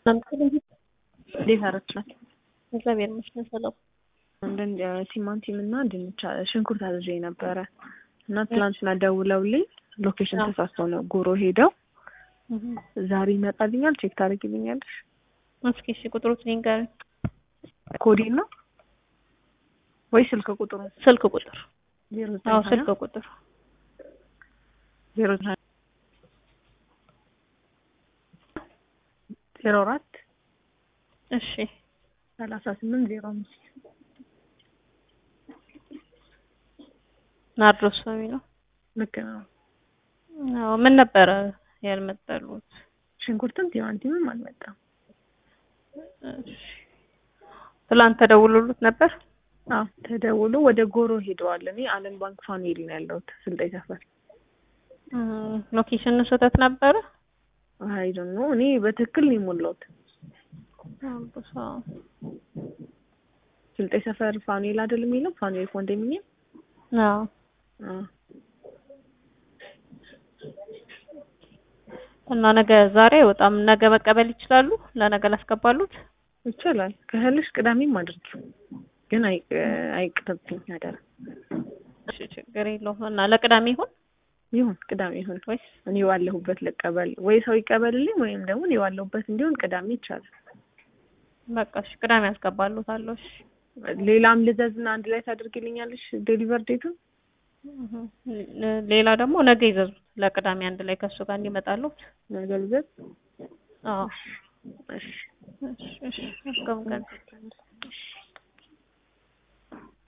እንዴት አረችላት? እግዚአብሔር ይመስገን ሰላም። አንዳንድ ቲማቲም እና ድንች ሽንኩርት አዝዤ ነበረ እና ትላንትና ደውለውልኝ ሎኬሽን ተሳስተው ነው ጎሮ ሄደው ዛሬ ይመጣልኛል። ቼክ ታደርጊልኛለሽ? እስኪ እሺ፣ ቁጥሩት ንገሪኝ። ኮዴን ነው ወይ ስልክ ቁጥሩ? ስልክ ቁጥር ዜሮ አዎ፣ ዘጠኝ ስልክ ቁጥር ዜሮ ዘጠኝ ዜሮ አራት እሺ፣ ሰላሳ ስምንት ዜሮ አምስት ናርዶስ ነው የሚለው። ልክ ነው። አዎ፣ ምን ነበረ ያልመጣሉት? ሽንኩርትም ቲማቲምም አልመጣም። እሺ፣ ትላንት ተደውሎሉት ነበር? አዎ ተደውሎ ወደ ጎሮ ሄደዋል። እኔ አለም ባንክ ፋሚሊ ነው ያለሁት ስልጤ ሰፈር። ሎኬሽን ስህተት ነበረ? አይ ዶንት ኖ እኔ በትክክል ነው የሞላሁት። አዎ፣ ስልጤ ሰፈር ፋኑኤል አይደል የሚለው ፋኑኤል ኮንዶሚኒየም። አዎ። አዎ እና ነገ ዛሬ አይወጣም። ነገ መቀበል ይችላሉ? ለነገ ላስገባሉት? ይቻላል። ከህልሽ ቅዳሜም አድርጊው ግን አይ አይቅርብኝ አደራ። እሺ፣ ችግር የለውም። እና ለቅዳሜ ይሁን ይሁን ቅዳሜ ይሁን ወይስ እኔ ባለሁበት ልቀበል ወይ ሰው ይቀበልልኝ ወይም ደግሞ እኔ ባለሁበት እንዲሆን ቅዳሜ ይቻላል። በቃ እሺ፣ ቅዳሜ ያስገባሉታለሁ። እሺ ሌላም ልዘዝና አንድ ላይ ታደርጊልኛለሽ ዴሊቨር ዴቱን? ሌላ ደግሞ ነገ ይዘዙት ለቅዳሜ አንድ ላይ ከእሱ ጋር እንዲመጣሉት። ነገ ልዘዝ? አዎ እሺ እሺ እሺ፣ መልካም ቀን።